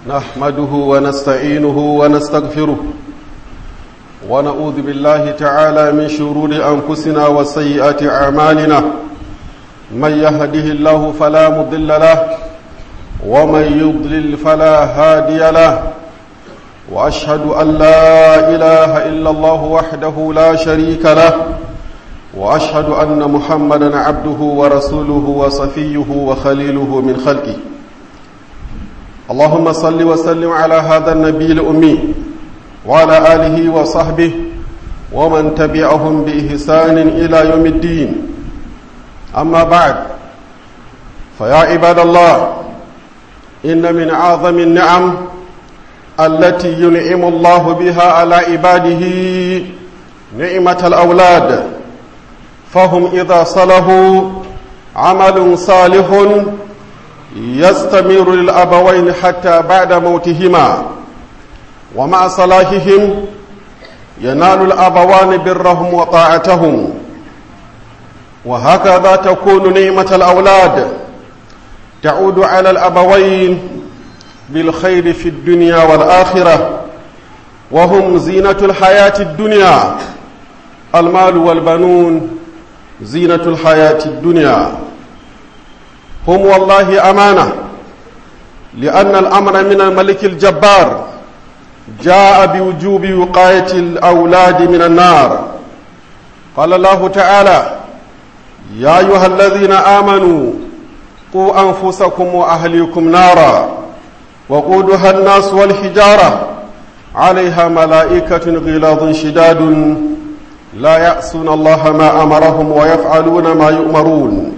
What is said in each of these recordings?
نحمده ونستعينه ونستغفره ونعوذ بالله تعالى من شرور أنفسنا وسيئات أعمالنا من يهده الله فلا مضل له ومن يضلل فلا هادي له وأشهد أن لا إله إلا الله وحده لا شريك له وأشهد أن محمدا عبده ورسوله وصفيه وخليله من خلقه اللهم صل وسلم على هذا النبي الأمي وعلى آله وصحبه ومن تبعهم بإحسان إلى يوم الدين أما بعد فيا عباد الله إن من أعظم النعم التي ينعم الله بها على عباده نعمة الأولاد فهم إذا صلحوا عمل صالح يستمر للأبوين حتى بعد موتهما ومع صلاحهم ينال الأبوان برهم وطاعتهم وهكذا تكون نعمة الأولاد تعود على الأبوين بالخير في الدنيا والآخرة وهم زينة الحياة الدنيا المال والبنون زينة الحياة الدنيا هم والله أمانة لأن الأمر من الملك الجبار جاء بوجوب وقاية الأولاد من النار قال الله تعالى يا أيها الذين آمنوا قوا أنفسكم وأهليكم نارا وقودها الناس والحجارة عليها ملائكة غلاظ شداد لا يعصون الله ما أمرهم ويفعلون ما يؤمرون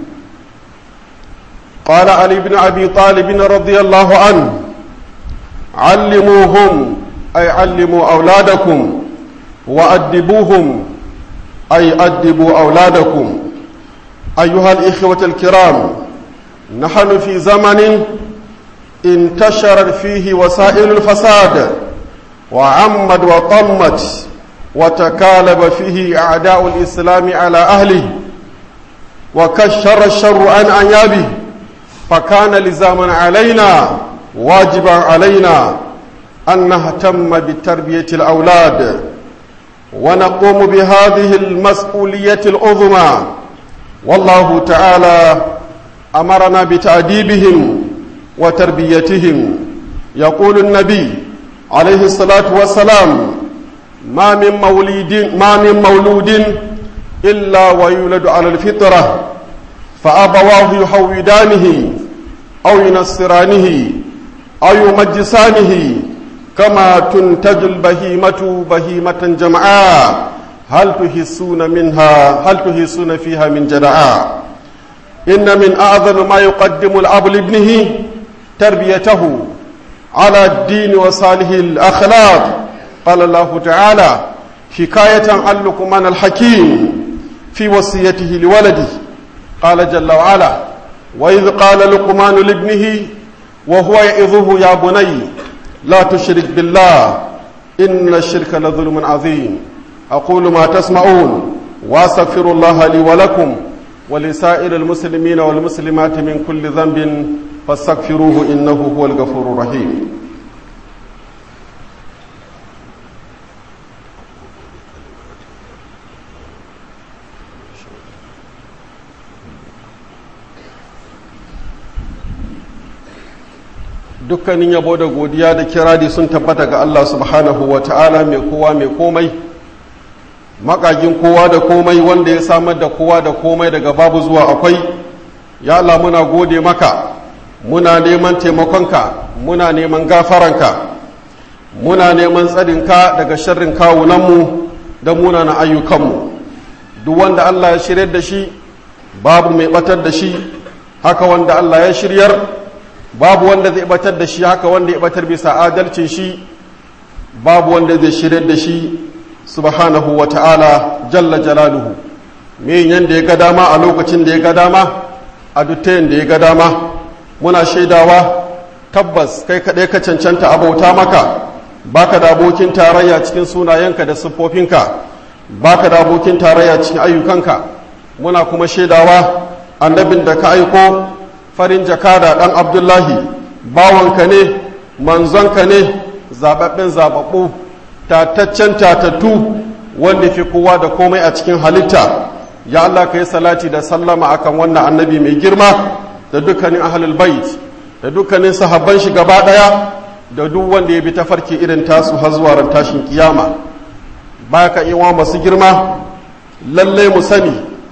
قال علي بن أبي طالب رضي الله عنه علموهم أي علموا أولادكم وأدبوهم أي أدبوا أولادكم أيها الإخوة الكرام نحن في زمن انتشر فيه وسائل الفساد وعمد وطمت وتكالب فيه أعداء الإسلام على أهله وكشر الشر عن أنيابه فكان لزاما علينا واجبا علينا أن نهتم بتربية الأولاد ونقوم بهذه المسؤولية العظمى والله تعالى أمرنا بتأديبهم وتربيتهم يقول النبي عليه الصلاة والسلام ما من مولود ما من مولود إلا ويولد على الفطرة فأبواه يحودانه أو ينصرانه أو يمجسانه كما تنتج البهيمة بهيمة جمعاء هل تحسون منها هل تحسون فيها من جدعاء إن من أعظم ما يقدم الأب لابنه تربيته على الدين وصالح الأخلاق قال الله تعالى حكاية عن لقمان الحكيم في وصيته لولده قال جل وعلا وإذ قال لقمان لابنه وهو يعظه يا بني لا تشرك بالله إن الشرك لظلم عظيم أقول ما تسمعون وأستغفر الله لي ولكم ولسائر المسلمين والمسلمات من كل ذنب فاستغفروه إنه هو الغفور الرحيم dukkanin yabo da godiya da kirari sun tabbata ga Allah subhanahu wa ta'ala mai kowa mai komai makagin kowa da komai wanda ya samar da kowa da komai daga babu zuwa akwai ya Allah muna gode maka muna neman taimakonka muna neman gafaranka muna neman tsarinka daga sharrin kawunanmu da munana ayyukanmu duk wanda Allah ya shiryar da shi babu mai batar da shi haka wanda Allah ya shiryar babu wanda zai batar da shi haka wanda ya batar bisa adalcin shi babu wanda zai shiryar da shi subhanahu wa ta'ala jalla jalaluhu me yanda ya ga dama a lokacin da ya ga dama a duttayin da ya ga dama muna shaidawa tabbas kai kaɗai ka cancanta abauta maka baka da abokin tarayya cikin sunayenka da siffofinka baka da abokin tarayya cikin ayyukanka muna kuma shaidawa annabin da ka aiko farin jakada ɗan abdullahi bawanka ne manzonka ne zaɓaɓɓen zaɓaɓɓu tataccen tatattu wanda fi kowa da komai a cikin halitta ya Allah ka yi salati da sallama akan wannan annabi mai girma da dukkanin ahlul bait da dukkanin sahabban shi gaba ɗaya da duk wanda ya bi tafarki irin tasu har zuwa ran tashin kiyama baya ka iwa masu girma lallai mu sani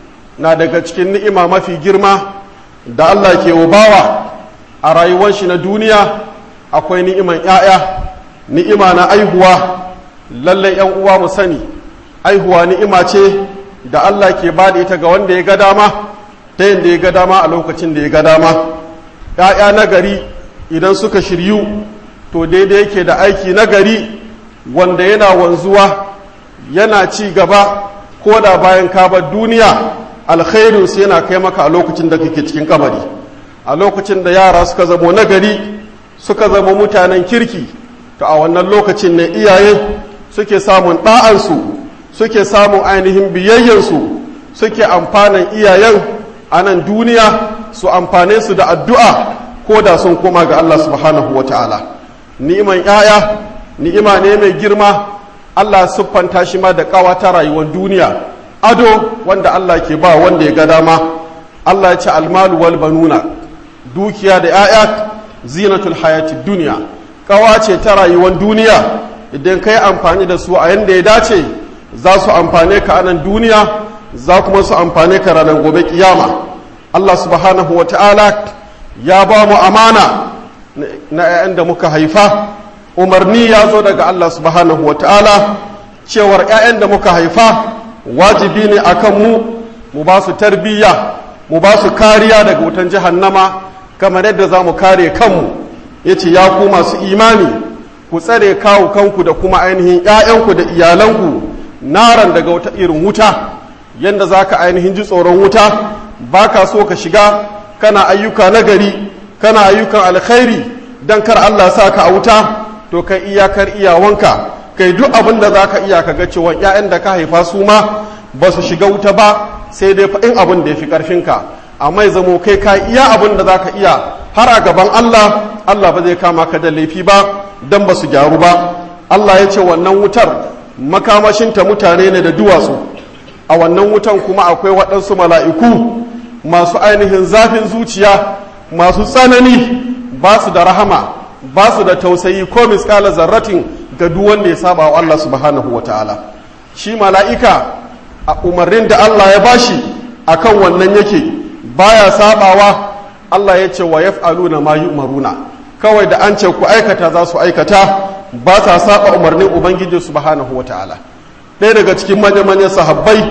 na daga cikin ni'ima mafi girma da Allah ke bawa a rayuwar shi na duniya akwai ni'iman 'ya'ya ni'ima na aihuwa lallai 'yan uwa mu sani aihuwa ni'ima ce da Allah ke ba da ita ga wanda ya ga dama ta yadda ya ga dama a lokacin da ya ga dama 'ya'ya na gari idan suka shiryu to daidai yake da aiki na gari wanda yana wanzuwa yana ci gaba ko da bayan kabar duniya alkhairinsu yana kai maka a lokacin da kake cikin kabari a lokacin da yara suka zamo nagari suka zama mutanen kirki to a wannan lokacin ne iyaye suke samun ɗa'ansu suke samun ainihin biyayyansu suke amfanin iyayen a nan duniya su amfane su da addu'a ko da sun koma ga Allah subhanahu wa ta'ala ni'iman ‘ya'ya ni'ima ne mai girma Allah siffanta shi ma da ƙawa ta rayuwar duniya ado wanda Allah ke ba wanda ya ga dama Allah ya ce almalu wal banuna dukiya da ‘ya'ya zinatul hayati duniya ƙawa ce ta rayuwar duniya idan ka yi amfani da su a yadda ya dace za su amfane ka anan duniya za kuma su amfane ka ranar gobe kiyama Allah subhanahu wa ta'ala ya ba mu amana na ‘ya'yan da muka haifa umarni ya zo daga Allah subhanahu wa ta'ala cewar ‘ya'yan da muka haifa wajibi ne a kanmu mu ba su tarbiyya mu ba su kariya daga wutan jahannama kamar yadda za mu kare kanmu ya ce ya ku masu imani ku tsare kawo kanku da kuma ainihin ‘ya'yanku da iyalanku naran daga wata irin wuta yadda za ka ainihin ji tsoron wuta ba ka so ka shiga kana ayyuka nagari kana ayyukan alkhairi don kar Allah sa ka a wuta to kai iyakar iyawanka kai duk abin da za ka iya ka ga cewa 'ya'yan da ka haifa su ma ba su shiga wuta ba sai dai faɗin abin da ya fi ƙarfinka amma ya zamo kai ka iya abin da za ka iya har a gaban Allah Allah ba zai kama ka da laifi ba don ba su gyaru ba Allah ya ce wannan wutar makamashinta mutane ne da duwatsu a wannan wutan kuma akwai waɗansu mala'iku masu ainihin zafin zuciya masu tsanani ba su da rahama ba su da tausayi ko miskala zarratin ga duk wanda ya saba wa Allah subhanahu wa ta'ala shi mala'ika a umarnin da Allah ya bashi akan wannan yake baya sabawa Allah ya ce wa yaf'aluna ma yu'maruna kawai da an ce ku aikata za su aikata ba sa saba umarnin ubangiji subhanahu wa ta'ala ɗaya daga cikin manya-manyan sahabbai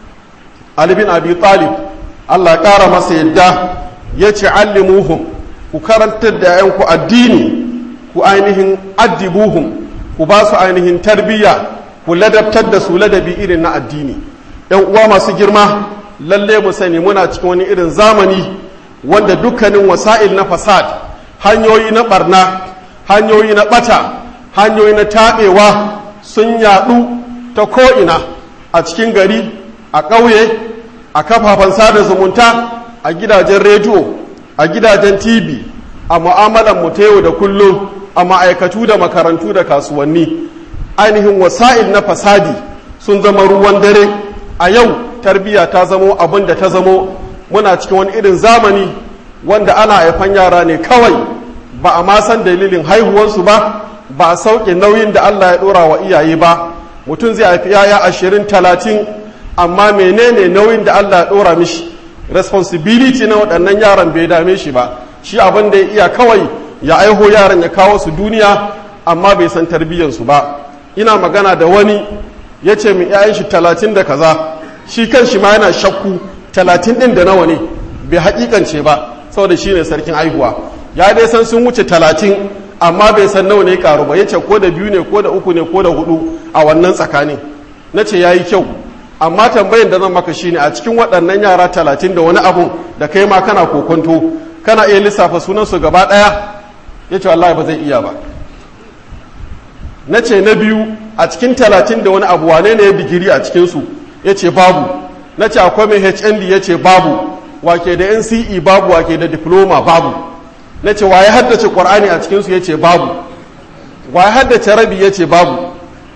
Ali bin Abi Talib Allah ya ƙara masa yadda ya ce allimuhum ku karantar da ‘yanku addini ku ainihin addibuhum ku ba su ainihin tarbiyya ku ladabtar da su ladabi irin na addini ‘yan uwa masu girma lalle mu sani muna cikin wani irin zamani wanda dukkanin wasa'il na fasad hanyoyi na barna hanyoyi na bata hanyoyi na taɓewa sun yaɗu ta ko'ina a cikin gari a ƙauye a kafafen sada zumunta a gidajen rediyo a gidajen tv a mu'amalan mu ta yau da kullum a ma'aikatu da makarantu da kasuwanni ainihin wasa'il na fasadi sun zama ruwan dare a yau tarbiyya ta zamo abin da ta zamo muna cikin wani irin zamani wanda ana haifan yara ne kawai ba a ma san dalilin haihuwarsu ba ba a sauke nauyin da allah ya ɗora wa iyaye ba mutum zai haifi yaya ashirin talatin amma menene nauyin da allah ya ɗora mishi responsibility na waɗannan yaran bai dame shi ba shi abin da ya iya kawai ya aiho yaran ya kawo su duniya amma bai san tarbiyyansu ba ina magana da wani ya ce min 'ya'yan shi talatin da kaza shi kan shi ma yana shakku talatin ɗin da nawa ne bai haƙiƙance ba saboda shi ne sarkin aihuwa ya dai san sun wuce talatin amma bai san nawa ne karu ba ya ce ko da biyu ne ko da uku ne ko da hudu a wannan tsakanin na ce ya yi kyau amma tambayin da zan maka shine a cikin waɗannan yara talatin da wani abu da kai ma kana kokonto kana iya lissafa sunansu gaba ɗaya ya ce wallahi ba zai iya ba na ce na biyu a cikin talatin da wani abu wane ne ya digiri a cikinsu ya ce babu na ce akwai mai hnd ya ce babu wake da nce babu wake da diploma babu na ce wa ya haddace ƙwar'ani a cikinsu ya ce babu wa haddace rabi ya ce babu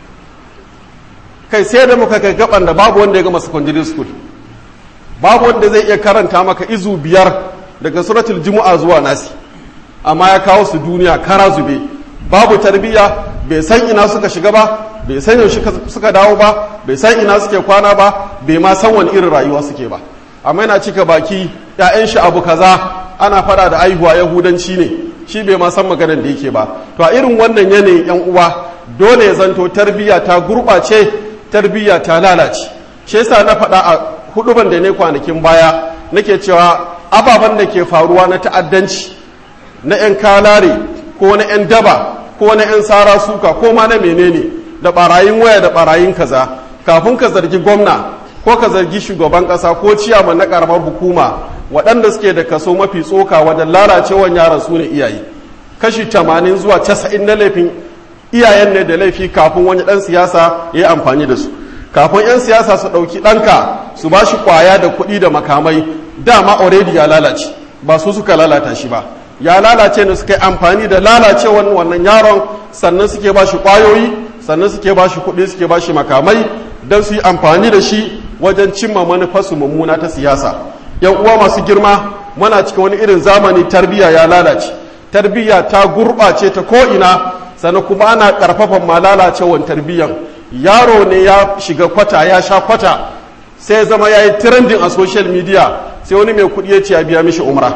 kai sai da muka kai gaban da babu wanda ya gama secondary school babu wanda zai iya karanta maka izu biyar daga suratul jumu'a zuwa nasi amma ya kawo su duniya kara zube babu tarbiyya bai san ina suka shiga ba bai san yaushe suka dawo ba bai san ina suke kwana ba bai ma san wani irin rayuwa suke ba amma yana cika baki ƴaƴan shi abu kaza ana fada da aihuwa yahudanci ne shi bai ma san maganar da yake ba to a irin wannan yanayin yan uwa dole ya zanto tarbiyya ta gurɓace tarbiyya ta lalace shi yasa na faɗa a huduban da ne kwanakin baya nake cewa ababen da ke faruwa na ta'addanci na 'yan kalare ko na 'yan daba ko na 'yan sara suka ko ma na menene da barayin waya da barayin kaza kafin ka zargi gwamna ko ka zargi shugaban kasa ko ciyaman na karamar hukuma waɗanda suke da kaso mafi tsoka wajen lalacewan yaran su ne iyaye kashi 80 zuwa 90 na laifin iyayen ne da laifi kafin wani ɗan siyasa ya yi amfani da su kafin 'yan siyasa su ɗauki ɗanka su ba shi ƙwaya da kuɗi da makamai dama already ya lalace ba su suka lalata shi ba ya lalace ne suka yi amfani da lalacewan wannan yaron sannan suke ba shi ƙwayoyi sannan suke ba shi kuɗi suke ba shi makamai don su yi amfani da shi wajen cimma manufarsu mummuna ta siyasa yan uwa masu girma muna cikin wani irin zamani tarbiyya ya lalace tarbiyya ta gurɓace ta ko'ina sannan kuma ana ƙarfafan ma lalacewan tarbiyyan yaro ne ya shiga kwata ya sha kwata sai ya zama ya yi trending a social media sai wani mai kuɗi ya ce ya biya mishi umra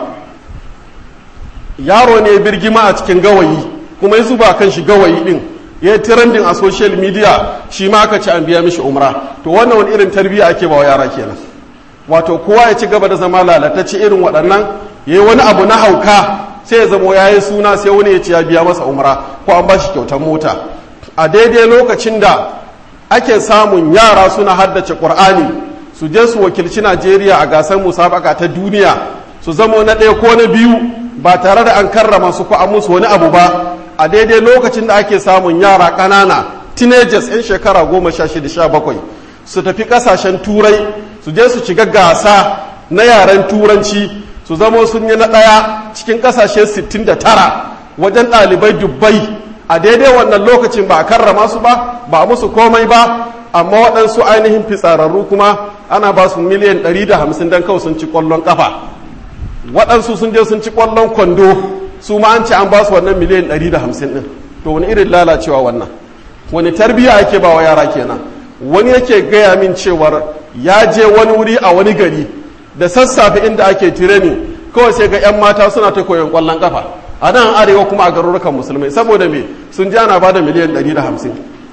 yaro ne ya birgima a cikin gawayi kuma ya zuba kan shi gawayi din ya yi trending a social media shi ma aka ci an biya mishi umra to wannan wani irin tarbiyya ake ba wa yara kenan wato kowa ya ci gaba da zama lalatacce irin waɗannan ya yi wani abu na hauka sai ya zama ya yi suna sai wani ya ce ya biya masa umra ko an ba shi kyautar mota a daidai lokacin da ake samun yara suna haddace ƙur'ani su je su wakilci najeriya a gasar musabaka ta duniya su zamo na ɗaya ko na biyu ba tare da an karrama su ko an musu wani abu ba a daidai lokacin da ake samun yara ƙanana teenagers 'yan shekara goma sha shida sha bakwai su tafi ƙasashen turai su je su shiga gasa na yaren turanci su zamo sun yi na ɗaya cikin ƙasashe 69 wajen ɗalibai dubbai a daidai wannan lokacin ba a karrama su ba ba a musu komai ba amma waɗansu ainihin fitsararru kuma ana ba su miliyan 150 don kawai sun ci ƙwallon ƙafa waɗansu sun je sun ci ƙwallon kwando su ma an ce an ba su wannan miliyan 150 ɗin to wani irin lalacewa wannan wani tarbiyya ake ba wa yara kenan wani yake gaya min cewar ya je wani wuri a wani gari da sassafe inda ake tireni kawai sai ga 'yan mata suna ta koyon ƙwallon ƙafa a nan arewa kuma a garurukan musulmai saboda me sun ji ana ba da miliyan 150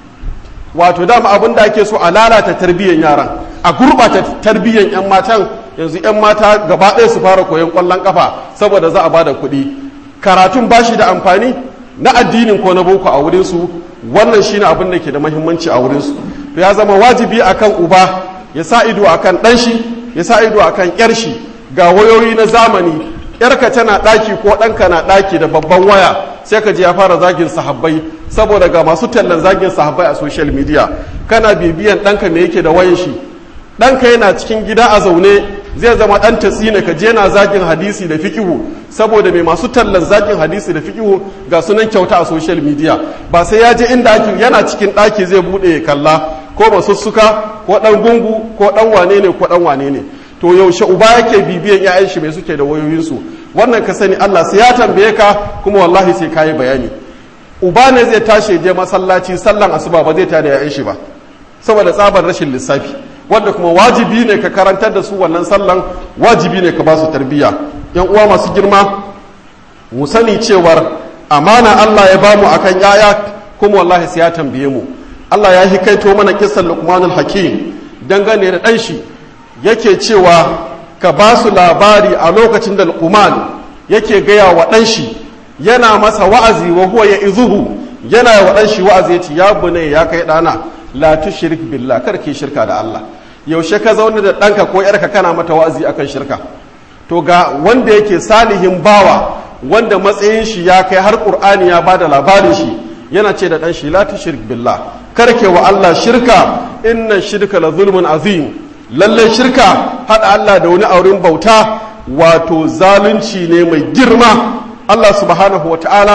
wato dama abin da ake so a lalata tarbiyyar yaran a gurɓata tarbiyyar 'yan matan yanzu 'yan mata gaba ɗaya su fara koyon ƙwallon ƙafa saboda za a ba da kuɗi karatun ba shi da amfani na addinin ko na boko a wurinsu wannan shi ne abin da ke da mahimmanci a wurinsu to ya zama wajibi akan uba ya sa ido akan ɗan shi ya sa ido akan ƴar shi ga wayoyi na zamani yarka tana ɗaki ko ɗanka na ɗaki da babban waya sai ka je ya fara zagin sahabbai saboda ga masu tallan zagin sahabbai a social media kana bibiyan ɗanka me yake da wayan shi ɗanka yana cikin gida a zaune zai zama ɗan tasina ka je na zagin hadisi da fikihu saboda mai masu tallan zagin hadisi da fikihu ga sunan kyauta a social media ba sai ya je inda ake yana cikin ɗaki zai buɗe ya kalla ko masussuka ko ɗan gungu ko ɗan wane ne ko ɗan wane ne to yaushe uba yake bibiyan 'ya'yan shi mai suke da wayoyinsu wannan ka sani Allah sai ya tambaye ka kuma wallahi sai kayi bayani uba ne zai tashi je masallaci sallan asuba ba zai tada 'ya'yan shi ba saboda tsabar rashin lissafi wanda kuma wajibi ne ka karantar da su wannan sallan wajibi ne ka ba su tarbiyya yan uwa masu girma mu sani cewar amana Allah ya bamu akan yaya kuma wallahi sai ya tambaye mu Allah ya hikaito mana kissan Luqmanul Hakim dangane da dan shi yake cewa ka ba su labari a lokacin da Luqman yake gaya wa dan shi yana masa wa'azi wa huwa ya izuhu yana wa dan shi wa'azi yace ya bunai ya kai dana la tushrik billah kar ki shirka da Allah yaushe ka zauna da ɗanka ko yarka kana mata wa'azi akan shirka to ga wanda yake salihin bawa wanda matsayin shi ya kai har qur'ani ya bada labarin shi yana ce da ɗan shi la tushrik billah karke wa Allah shirka inna shirka la zulmun azim lalle shirka hada Allah da wani auren bauta wato zalunci ne mai girma Allah subhanahu wa ta'ala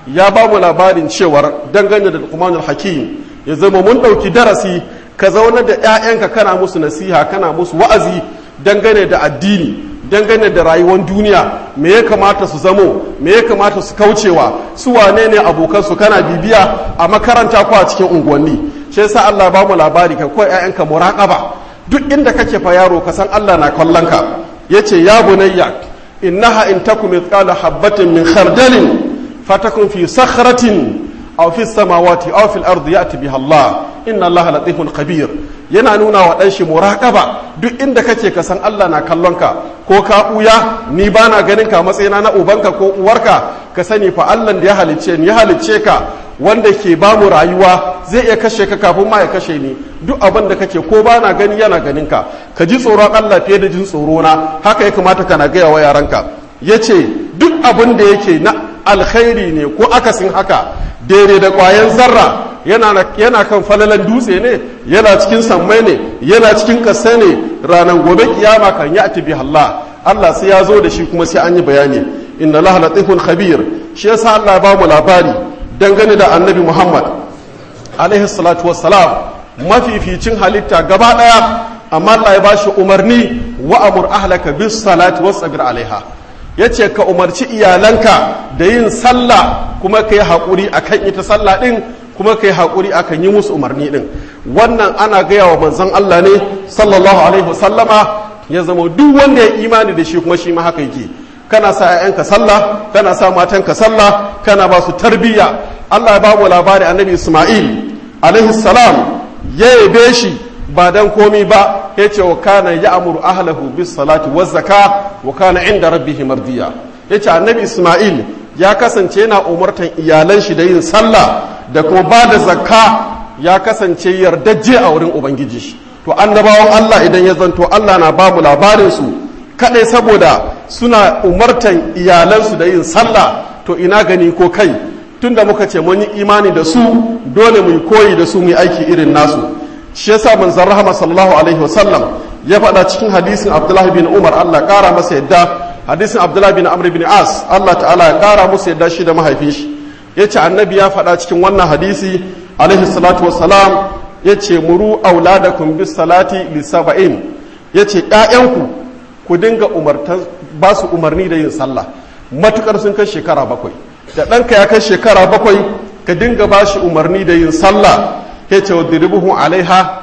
ya ba mu labarin cewar dangane da Luqmanul Hakim ya zama mun ɗauki darasi ka zauna da 'ya'yanka kana musu nasiha kana musu wa'azi dangane da addini dangane da rayuwar duniya me ya kamata su zamo me ya kamata su kaucewa su wane ne abokansu kana bibiya a makaranta ko a cikin unguwanni shi yasa Allah ba mu labari ka koyi 'ya'yanka muraqaba duk inda kake fa yaro ka san Allah na kallon ka yace ya bunayya innaha in takum mithqala habatin min khardalin fatakun fi sakhratin aw fi samawati aw fil ardi ya'ti biha Allah inna Allah latifun khabir yana nuna wa dan shi muraqaba duk inda kake ka san Allah na kallon ka ko ka buya ni bana ganin ka matsayina na ubanka ko uwarka ka sani fa Allah da ya halicce ni ya halicce ka wanda ke ba mu rayuwa zai iya kashe ka kafin ma ya kashe ni duk abin da kake ko bana gani yana ganin ka ka ji tsoron Allah fiye da jin tsoro na haka ya kamata kana gaya wa yaranka yace duk abin da yake na alkhairi ne ko akasin haka daidai da ƙwayan zarra yana kan falalan dutse ne yana cikin sammai ne yana cikin ƙasa ne ranar gobe kiyama kan ya ati Allah Allah sai ya zo da shi kuma sai an yi bayani inna Allah latifun khabir shi yasa Allah ba mu labari dangane da annabi Muhammad alaihi salatu wassalam mafificin halitta gaba daya amma Allah ya bashi umarni wa amur ahlaka bis salati wasbir alaiha ya ce ka umarci iyalanka da yin sallah kuma ka yi haƙuri a kan ita sallah ɗin kuma ka yi haƙuri a kan yi musu umarni ɗin wannan ana gaya wa manzan Allah ne sallallahu alaihi wasallama ya zama duk wanda ya imani da shi kuma shi ma haka yake kana sa ‘ya'yanka sallah kana sa matanka sallah kana ba su tarbiyya Allah ya ba mu labari annabi Ismail alaihi salam ya yabe shi ba dan komi ba ya ce wa kana ya amuru ahlahu bis salati wa zaka wa kana inda rabbihi mardiya ya ce annabi isma'il ya kasance yana umartan iyalan shi da yin sallah da kuma ba da zakka ya kasance yardajje a wurin ubangiji shi to annabawan allah idan ya zanto allah na ba mu labarin su kadai saboda suna umartan iyalansu da yin sallah to ina gani ko kai tunda muka ce mun yi imani da su dole mu yi koyi da su mu yi aiki irin nasu shi yasa manzon rahama sallallahu alaihi wasallam ya faɗa cikin hadisin abdullahi bin umar allah ƙara masa yadda hadisin abdullahi bin amr bin as allah ta'ala ya ƙara musu yadda shi da mahaifin shi ya ce annabi ya faɗa cikin wannan hadisi alaihi salatu wassalam ya ce muru auladakum bis salati li saba'in ya ce ƴaƴanku ku dinga umartan ba su umarni da yin sallah matukar sun kai shekara bakwai da ɗanka ya kai shekara bakwai ka dinga ba shi umarni da yin sallah ya ce wa diribuhun alaiha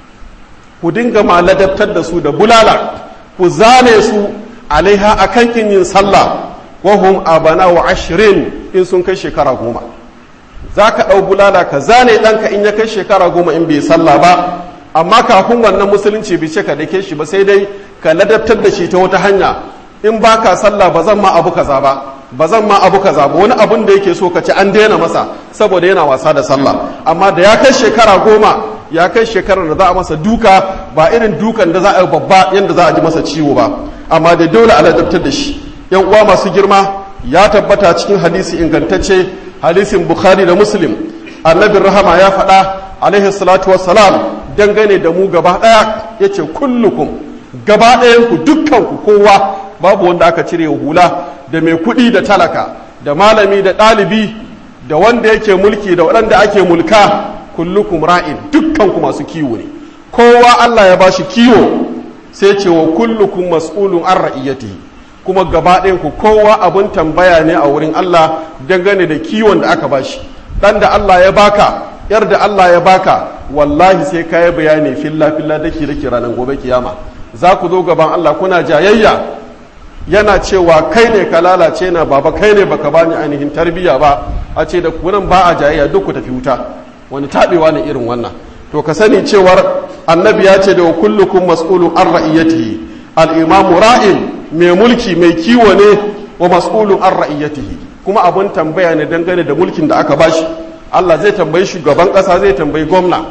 ku dinga ma ladabtar da su da bulala ku zane su alaiha a kan kin yin sallah wahum abana wa ashirin in sun kai shekara goma za ka ɗau bulala ka zane ɗanka in ya kai shekara goma in bai sallah ba amma kafin wannan musulunci bai ce ka dake shi ba sai dai ka ladabtar da shi ta wata hanya in ba ka sallah ba zan ma abu kaza ba ba zan ma abu kaza ba wani abun da yake so ka ci an daina masa saboda yana wasa da sallah amma da ya kai shekara goma ya kai shekarar da za a masa duka ba irin dukan da za a yi babba yadda za a ji masa ciwo ba amma da dole a ladabtar da shi yan uwa masu girma ya tabbata cikin hadisi ingantacce hadisin bukhari da muslim annabin rahama ya faɗa alaihi salatu wassalam dangane da mu gaba ɗaya ya ce kullukum gaba ɗayanku dukkanku kowa babu wanda aka cire hula da mai kuɗi da talaka da malami da ɗalibi da wanda yake mulki da waɗanda ake mulka kullukum ra'in dukkanku masu kiwo ne kowa Allah ya bashi kiwo sai ce wa kullukum mas'ulun an ra'iyatihi kuma gaba ku kowa abun tambaya ne a wurin Allah dangane da kiwon da aka bashi dan da Allah ya baka yar da Allah ya baka wallahi sai ka yi bayani filla filla dake dake ranar gobe kiyama za ku zo gaban Allah kuna jayayya yana cewa kai ne ka lalace na baba kai ne baka bani ainihin tarbiyya ba a ce da kunan ba a jayayya duk ku tafi wuta wani taɓewa ne irin wannan to ka sani cewar annabi ya ce da wa kullukum mas'ulun an ra'iyatihi al-imamu ra'in mai mulki mai kiwo ne wa mas'ulun an ra'iyatihi kuma abun tambaya ne dangane da mulkin da aka bashi Allah zai tambayi shugaban ƙasa zai tambayi gwamna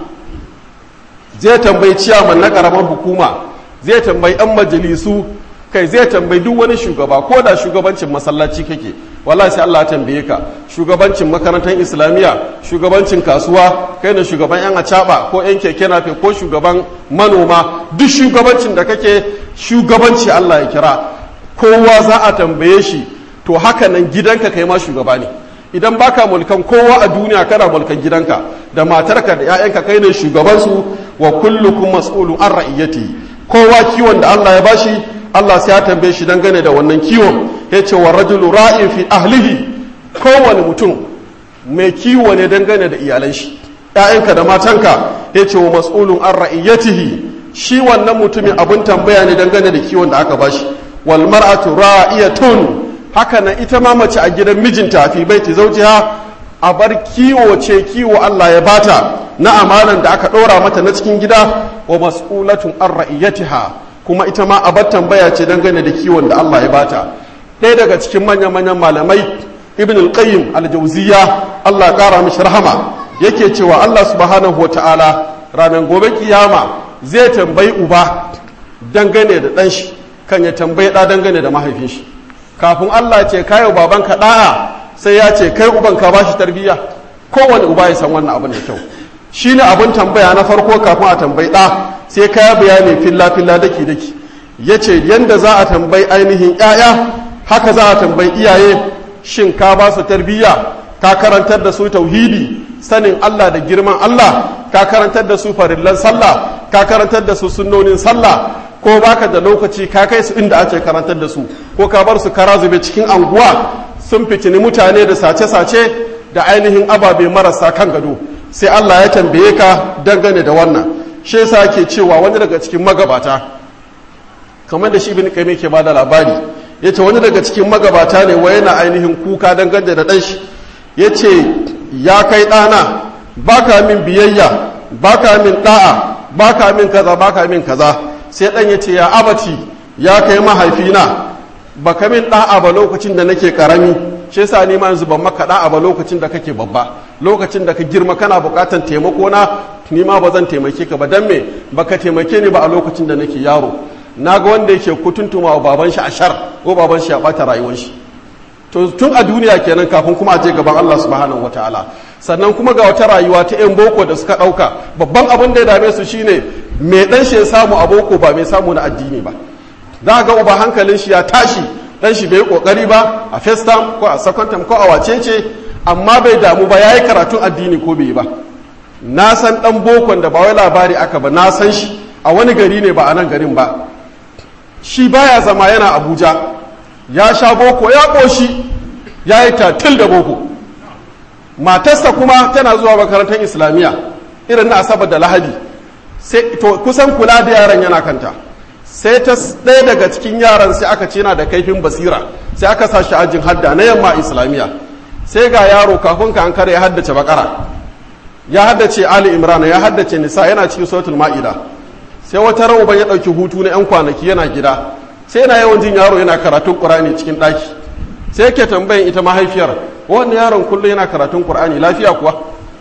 zai tambayi ciyaman na ƙaramar hukuma zai tambayi 'yan majalisu kai zai tambayi duk wani shugaba ko da shugabancin masallaci kake wallahi sai Allah ya tambaye ka shugabancin makarantar islamiyya shugabancin kasuwa kai ne shugaban yan acaba ko yan keke nafe ko shugaban manoma duk shugabancin da kake shugabanci Allah ya kira kowa za a tambaye shi to haka nan gidanka kai ma shugaba ne idan baka mulkan kowa a duniya kana mulkan gidanka da matarka da 'ya'yanka kai ne shugabansu wa kullukum mas'ulun an ra'iyati kowa kiwon da Allah ya bashi Allah sai ya tambaye shi dangane da wannan kiwon yace wa rajulu ra'in fi ahlihi kowane mutum mai kiwo ne dangane da iyalan shi ‘ya'yanka da matanka ya ce wa mas'ulun an ra'iyyatihi shi wannan mutumin abin tambaya ne dangane da kiwon da aka bashi wal mar'atu ra'iyatun haka nan ita ma mace a gidan mijinta fi baiti zawjiha a bar kiwo ce kiwo Allah ya bata na amanan da aka ɗora mata na cikin gida wa mas'ulatun an ra'iyyatiha kuma ita ma a bar tambaya ce dangane da kiwon da Allah ya bata ɗaya daga cikin manya-manyan malamai ibn al-qayyim al-jawziya Allah kara mishi rahama yake cewa Allah subhanahu wata'ala ranar gobe kiyama zai tambayi uba dangane da dan shi kan ya tambayi da dangane da mahaifin shi kafin Allah ce kai baban ka da'a sai ya ce kai uban ka bashi tarbiyya kowane uba ya san wannan abin da kyau shine abin tambaya na farko kafin a tambayi da sai ka bayani filla filla daki daki yace yanda za a tambayi ainihin 'ya'ya haka za a tambayi iyaye shin ka ba su tarbiyya ka karantar da su tauhidi sanin Allah da girman Allah ka karantar da su farillan sallah ka karantar da su sunnonin sallah ko baka da lokaci ka kai su inda ake karantar da su ko ka bar su kara zube cikin anguwa sun fitini mutane da sace-sace da ainihin ababe marasa kan gado sai Allah ya tambaye ka dangane da wannan shi yasa ke cewa wani daga cikin magabata kamar da shi ibn qayyim ke bada labari ya ce wani daga cikin magabata ne wa yana ainihin kuka dangane da ɗanshi ya ce ya kai ɗana ba ka min biyayya ba ka min ɗa'a ba ka min kaza ba ka min kaza sai ɗan ya ce ya abati ya kai mahaifina ba ka min ɗa'a ba lokacin da nake ƙarami shi yasa ni ma yanzu ban maka ɗa'a ba lokacin da kake babba lokacin da ka girma kana buƙatar taimako na ni ma ba zan taimake ka ba dan me baka taimake ni ba a lokacin da nake yaro na ga wanda yake kutuntuma wa baban shi a shar ko baban shi ya bata rayuwar shi to tun a duniya kenan kafin kuma a je gaban Allah subhanahu wataala sannan kuma ga wata rayuwa ta yan boko da suka dauka babban abin da ya dame su shine me dan shi ya samu a boko ba mai samu na addini ba za ga uba hankalin shi ya tashi dan shi bai kokari ba a first term ko a second term ko a wacece amma bai damu ba yayi karatun addini ko bai ba na san dan bokon da ba wai labari aka ba na san shi a wani gari ne ba a nan garin ba shi baya zama yana abuja ya sha boko ya ƙoshi ya yi tatil da boko matarsa kuma tana zuwa makarantar islamiyya irin na asabar da lahadi sai to kusan kula da yaran yana kanta sai ta ɗaya daga cikin yaran sai aka ce yana da kaifin basira sai aka sa shi ajin hadda na yamma islamiyya sai ga yaro kafin ka an kare ya haddace bakara ya haddace ali imran ya haddace nisa yana cikin suratul ma'ida sai wata rauban ya ɗauki hutu na 'yan kwanaki yana gida sai yana yawan jin yaro yana karatun ƙur'ani cikin ɗaki sai yake tambayin ita mahaifiyar wannan yaron kullum yana karatun ƙur'ani lafiya kuwa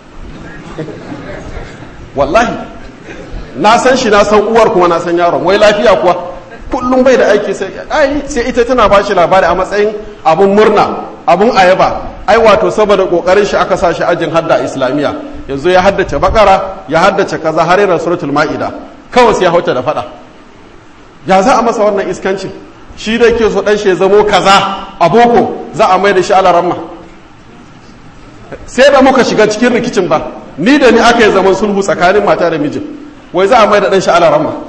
wallahi na san shi na san uwar kuma na san yaron wai lafiya kuwa kullum bai da aiki sai ai sai ita tana ba shi labari a matsayin abun murna abun ayaba ai wato saboda kokarin shi aka sa shi ajin hadda islamiyya yanzu ya haddace bakara ya haddace kaza har yana suratul ma'ida kawai sai ya hauta da fada ya za a masa wannan iskancin shi da ke so dan shi ya zamo kaza a boko za a mai da shi ala ramma sai da muka shiga cikin rikicin ba ni da ni aka yi zaman sulhu tsakanin mata da mijin wai za a mai da dan shi ala ramma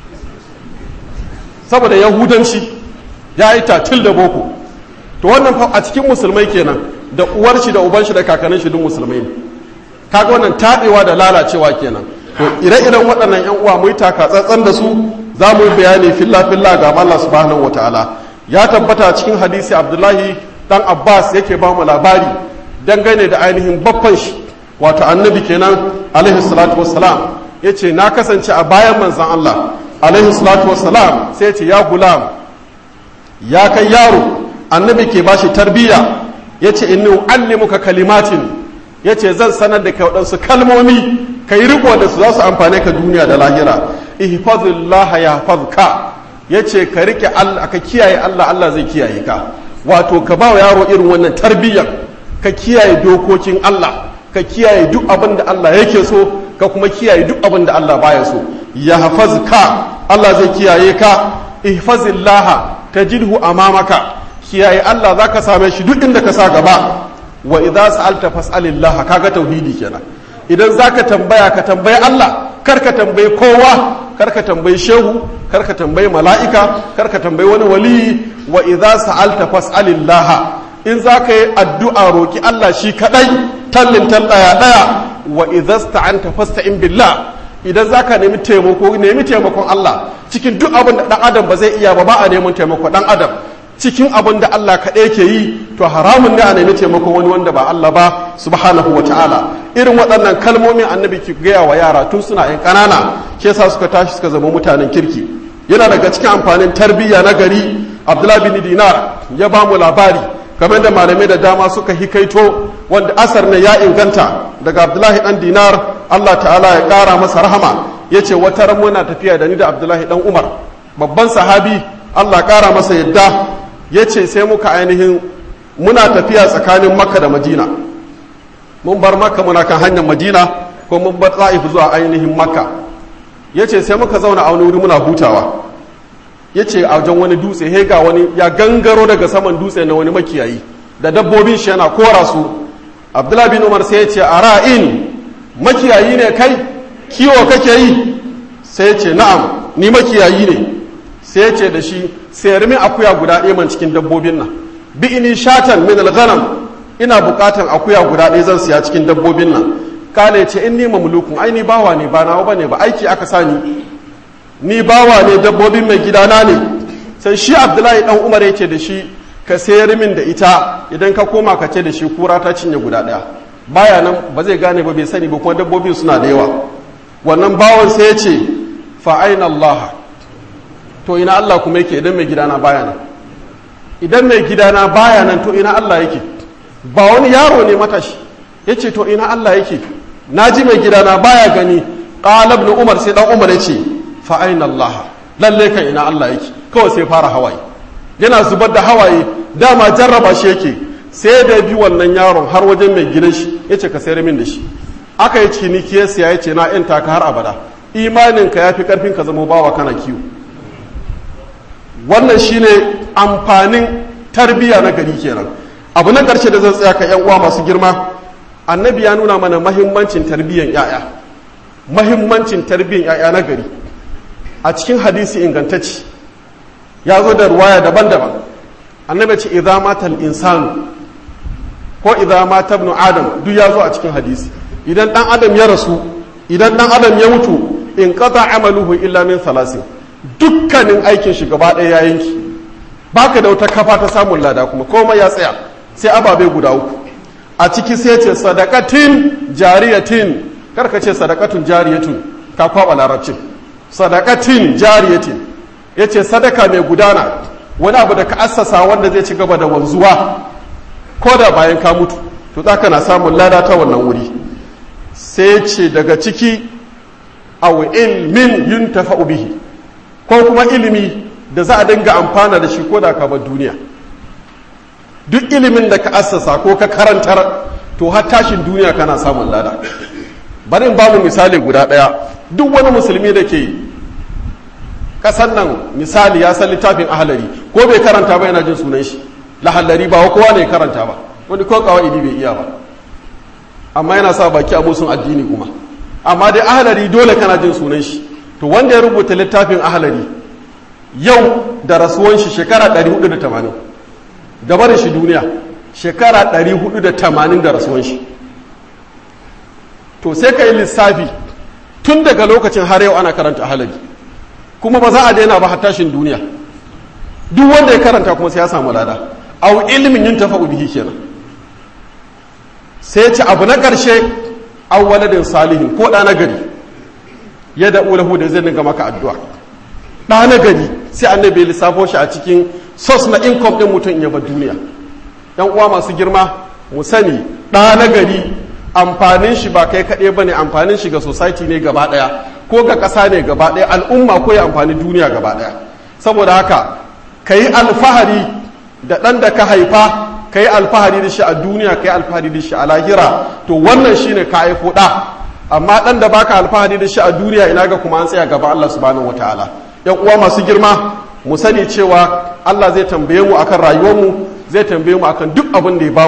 saboda yahudanci ya yi tatil da boko to wannan a cikin musulmai kenan da uwar shi da uban shi da kakannin shi duk musulmai ne kaga wannan taɗewa da lalacewa kenan to ire-iren waɗannan yan uwa mu yi taka tsantsan da su za mu yi bayani filla filla ga Allah subhanahu wataala ya tabbata cikin hadisi Abdullahi dan Abbas yake ba mu labari dangane da ainihin baffan shi wato annabi kenan alaihi salatu wassalam yace na kasance a bayan manzon Allah alaihi salatu wassalam sai ce ya gulam ya kai yaro annabi ke bashi tarbiyya yace inni uallimuka kalimatin yace zan sanar da kai waɗansu kalmomi ka yi riko da su za su amfane ka duniya da lahira ihfazillah yahfazka yace ka rike Allah ka kiyaye Allah Allah zai kiyaye ka wato ka ba wa yaro irin wannan tarbiyyar ka kiyaye dokokin Allah ka kiyaye duk abin da Allah yake so ka kuma kiyaye duk abin da Allah baya so yahfazka Allah zai kiyaye ka ihfazillah tajidhu amamaka kiyaye Allah zaka same shi duk inda ka sa gaba wa idza sa'alta fas'alillah kaga tauhidi kenan idan zaka tambaya ka tambayi Allah kar ka tambayi kowa kar ka tambayi shehu kar ka tambayi mala'ika kar ka tambayi wani waliyi wa idza sa'alta fas'alillah in zaka yi addu'a roki Allah shi kadai tallin tal daya daya wa idza sta'anta fasta'in billah idan zaka nemi taimako nemi taimakon Allah cikin duk abin da dan adam ba zai iya ba ba a neman taimako dan adam cikin abin da Allah kaɗai ke yi to haramun ne a nemi taimakon wani wanda ba Allah ba subhanahu wa ta'ala irin waɗannan kalmomin annabi ki gaya wa yara tun suna yan ƙanana ke sa suka tashi suka zama mutanen kirki yana daga cikin amfanin tarbiyya na gari abdullahi bin dinar ya ba mu labari kamar da malamai da dama suka hikaito wanda asar ne ya inganta daga abdullahi dan dinar Allah ta'ala ya ƙara masa rahama ya ce wata ran muna tafiya da ni da abdullahi dan umar babban sahabi Allah ƙara masa yadda ya ce sai muka ainihin muna tafiya tsakanin makka da madina mun bar makka muna kan hanyar madina ko mun bar ta'if zuwa ainihin makka ya ce sai muka zauna a wani wuri muna hutawa ya ce a wajen wani dutse he ga wani ya gangaro daga saman dutse na wani makiyayi da dabbobin shi yana kora su abdullahi bin umar sai ya ce a ra'in makiyayi ne kai kiwo kake yi sai ya ce na'am ni makiyayi ne sai ya ce da shi sayar min akuya guda ɗaya man cikin dabbobin nan bi ini shatan min alghanam ina buƙatan akuya guda ɗaya zan siya cikin dabbobin nan kale ya ce in ni mamlukun ai ni bawa ne ba nawa bane ba aiki aka sani ni bawa ne dabbobin mai gidana ne sai shi abdullahi dan umar ya ce da shi ka sayar min da ita idan ka koma ka ce da shi kura ta cinye guda ɗaya baya nan ba zai gane ba bai sani ba kuma dabbobin suna da yawa wannan bawan sai ya ce fa aina allah to ina Allah kuma yake idan mai gidana baya nan idan mai gidana baya nan to ina Allah yake ba wani yaro ne matashi ya ce to ina Allah yake na ji mai gidana baya gani ƙalab na umar sai ɗan umar ya ce fa'ain Allah lalle kan ina Allah yake kawai sai fara hawaye yana zubar da hawaye dama jarraba shi yake sai da bi wannan yaron har wajen mai gidan shi ya ce ka sayar min da shi aka yi ciniki ya siya ya ce na ‘yan taka har abada imaninka ya fi ƙarfin ka zama bawa kana kiwo wannan shine amfanin tarbiyya na gari kenan abu na ƙarshe da zan tsaya ka yan uwa masu girma annabi ya nuna mana mahimmancin tarbiyyan yaya mahimmancin tarbiyyan yaya na gari a cikin hadisi ingantacci ya zo da ruwaya daban-daban annabi ce idza mata insanu ko idza mata ibn adam duk ya zo a cikin hadisi idan dan adam ya rasu idan dan adam ya mutu in qata amaluhu illa min thalasin dukkanin aikin shi gaba ɗaya ya yanki baka da wata kafa ta samun lada kuma komai ya tsaya sai ababe guda uku a ciki sai ce sadakatin jariyatin karka ce sadakatun jariyatun ka kwaba larabcin sadakatin jariyatin ya ce sadaka mai gudana wani abu da ka assasa wanda zai ci gaba da wanzuwa ko da bayan ka mutu to za ka na samun lada ta wannan wuri sai ce daga ciki aw ilmin yuntafa'u bihi ko kuma ilimi da za a dinga amfana da shi ko da ka bar duniya duk ilimin da ka assasa ko ka karantar to har tashin duniya kana samun lada bari in bamu misali guda ɗaya duk wani musulmi da ke kasan nan misali ya san littafin ahalari ko bai karanta ba yana jin sunan shi lahallari ba kowa ne karanta ba wani ko kawai bai iya ba amma yana sa baki a musun addini kuma amma dai ahalari dole kana jin sunan shi to wanda ya rubuta littafin ahalari yau da rasuwan shi shekara 480 da barin shi duniya shekara 480 da rasuwan shi to sai ka yi lissafi tun daga lokacin har yau ana karanta ahalari kuma ba za a daina ba tashin duniya duk wanda ya karanta kuma sai ya samu lada au ilimin yin tafa bihi kenan sai ce abu na ƙarshe au waladin salihin ko ɗa na gari ya da ulahu da zai dinga maka addu'a ɗa na gari sai annabi ya lissafo shi a cikin sos na income ɗin mutum ya bar duniya yan uwa masu girma mu sani ɗa na gari amfanin shi ba kai kaɗai ba ne amfanin shi ga society ne gaba ɗaya ko ga ƙasa ne gaba ɗaya al'umma ko ya amfani duniya gaba ɗaya saboda haka ka yi alfahari da ɗan da ka haifa ka yi alfahari da shi a duniya ka yi alfahari da shi a lahira to wannan shine ka haifo ɗa amma ɗan da baka alfahari da shi a duniya ina ga kuma an tsaya gaba Allah subhanahu wataala yan uwa masu girma mu sani cewa Allah zai tambaye mu akan rayuwarmu zai tambaye mu akan duk abin da ya bamu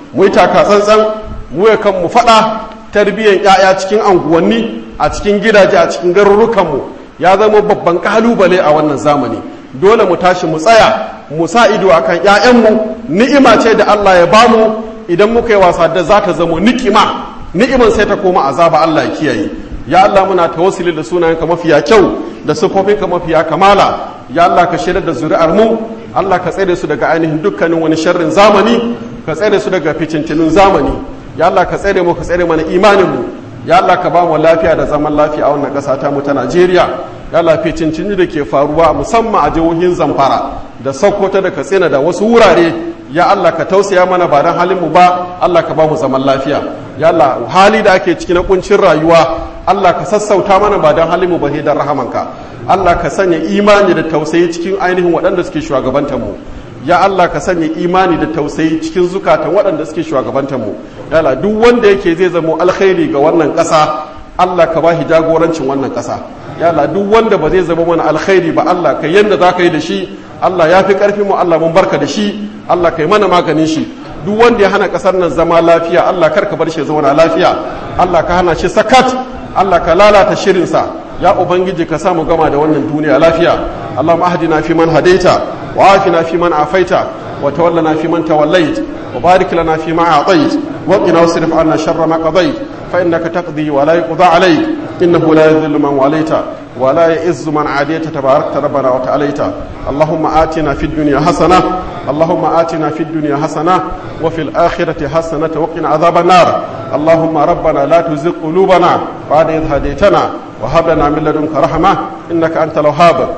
mu yi taka tsantsan mu ya kan mu faɗa tarbiyyar 'ya'ya cikin anguwanni a cikin gidaje a cikin garurukanmu ya zama babban kalubale a wannan zamani dole mu tashi mu tsaya mu sa ido akan 'ya'yanmu ni'ima ce da Allah ya bamu idan muka yi wasa da za ta zama nikima ni'iman sai ta koma azaba Allah ya kiyaye ya Allah muna tawassuli da sunayenka mafiya kyau da siffofinka mafiya kamala ya Allah ka shirya da zuri'ar mu Allah ka tsare su daga ainihin dukkanin wani sharrin zamani ka tsare su daga ficintunin zamani ya Allah ka tsare mu ka tsare mana imanin mu ya Allah ka ba mu lafiya da zaman lafiya a wannan ƙasa ta mu ta Najeriya ya Allah ficincini da ke faruwa musamman a jihohin Zamfara da Sokoto da Katsina da wasu wurare ya Allah ka tausaya mana ba don halin mu ba Allah ka ba mu zaman lafiya ya Allah hali da ake ciki na kuncin rayuwa Allah ka sassauta mana ba don halin mu ba dan rahamanka Allah ka sanya imani da tausayi cikin ainihin waɗanda suke shugabantar mu ya Allah ka sanya imani da tausayi cikin zukatan waɗanda suke shugabantar mu ya Allah duk wanda yake zai zama alkhairi ga wannan ƙasa Allah ka bashi jagorancin wannan ƙasa ya Allah duk wanda ba zai zama mana alkhairi ba Allah ka yanda za ka yi da shi Allah ya fi ƙarfi mu Allah mun barka da shi Allah ka yi mana maganin shi duk wanda ya hana ƙasar nan zama lafiya Allah kar ka bar shi zauna lafiya Allah ka hana shi sakat Allah ka lalata shirinsa ya ubangiji ka samu gama da wannan duniya lafiya Allahumma ahdina fi man hadaita wa afina fi man afaita wa tawallana fi man tawallait wa barik lana fi ma a'tait wa qina wasrif 'anna sharra ma qadait fa innaka taqdi wa la yuqda 'alayk innahu la yadhillu man walaita wa la ya'izzu man 'adayta tabarakta rabbana wa ta'alaita Allahumma atina fid dunya hasana Allahumma atina fid dunya hasana wa fil akhirati hasanatan wa qina adhaban nar اللهم ربنا لا تزغ قلوبنا بعد إذ هديتنا وهب لنا من لدنك رحمة إنك أنت الوهاب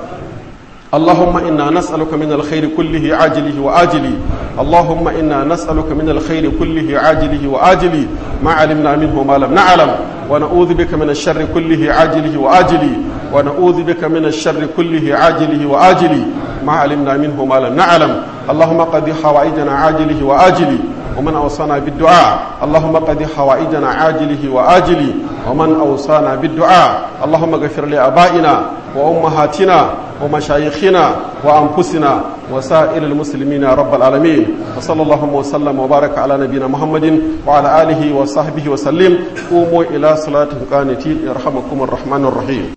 اللهم إنا نسألك من الخير كله عاجله وآجله اللهم إنا نسألك من الخير كله عاجله وآجله ما علمنا منه ما لم نعلم ونعوذ بك من الشر كله عاجله وآجله ونعوذ بك من الشر كله عاجله وآجله ما علمنا منه ما لم نعلم اللهم قد حوائجنا عاجله وآجله ومن أوصانا بالدعاء اللهم قد حوائجنا عاجله وآجله ومن أوصانا بالدعاء اللهم اغفر لآبائنا وأمهاتنا ومشايخنا وأنفسنا وسائر المسلمين يا رب العالمين وصلى الله وسلم وبارك على نبينا محمد وعلى آله وصحبه وسلم قوموا إلى صلاة قانتين يرحمكم الرحمن الرحيم